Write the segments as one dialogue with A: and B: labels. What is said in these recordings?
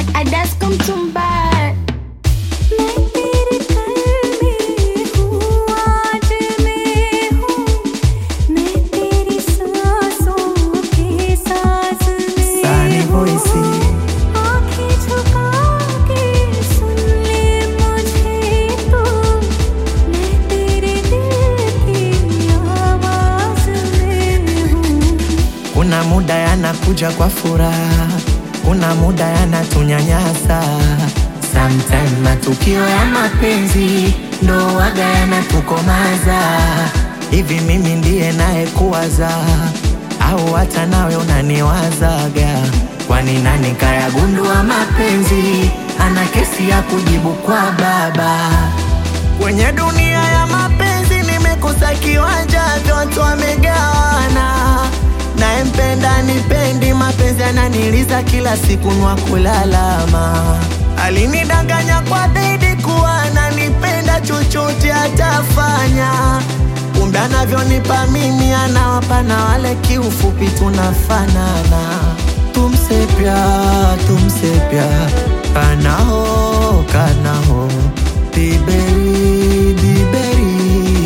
A: अडस कम तुम बार
B: मैं तेरे कर में हूँ आज मैं हूँ मैं तेरी सांसों के साज
C: Sunny
B: में हूँ
C: voice.
B: आँखें झुका के सुन ले मुझे तो मैं तेरे दिल की आवाज में हूँ
C: Kuna muda yanakuja kwa furaha, kuna muda yanatunyanyasa. Sometime matukio ya mapenzi ndo waga yanatukomaza. Hivi mimi ndiye naye kuwaza au hata nawe unaniwazaga? Kwani nani kayagundua mapenzi ana kesi ya kujibu kwa baba? Kwenye dunia ya mapenzi nimekosa kiwanja, vyote wamegawana. Nayempenda nipendi, mapenzi yananiliza kila siku nwa kulalama. Alinidanganya kwa bedi kuwa ananipenda, chochote atafanya. Kumbe anavyonipa mimi anawapa na wale, kiufupi tunafanana. Tumse pyar, tumse pyar, kana ho, kana ho, diberi, diberi.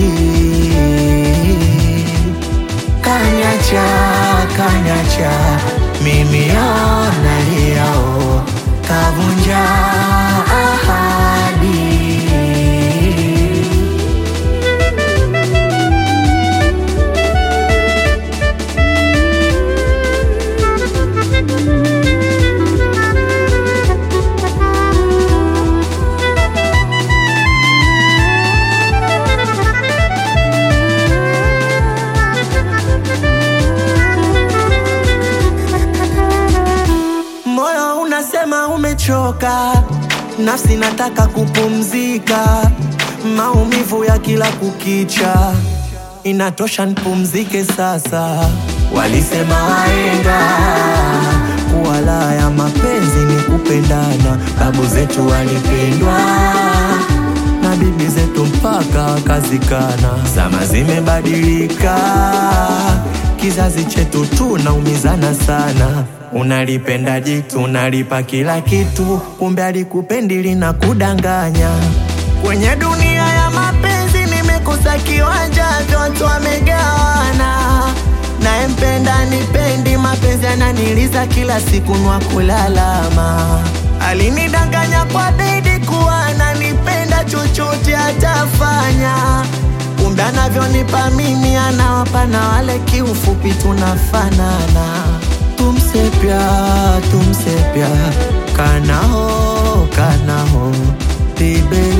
C: Kanyacha, kanyacha, mimi ona yao, kavunja ahadi. Moyo unasema umechoka, nafsi nataka kupumzika, maumivu ya kila kukicha, inatosha nipumzike sasa. Walisema wahenga kuwa raha ya mapenzi ni kupendana, babu zetu walipendwa na bibi zetu mpaka wakazikana. Zama zimebadilika, kizazi chetu tunaumizana sana. Unalipenda jitu, unalipa kila kitu, kumbe alikupendi lina kudanganya. Kwenye dunia ya mapenzi nimekosa kiwanja, vyote wamegawana. Nayempenda nipendi, mapenzi yananiliza kila siku nwa kulalama. Alinidanganya kwa bedi kuwa ananipenda, chochote atafanya. Kumbe anavyonipa mimi anawapa na wale, kiufupi tunafanana. Tumse pyar, tumse pyar, kana ho, kana ho, diberi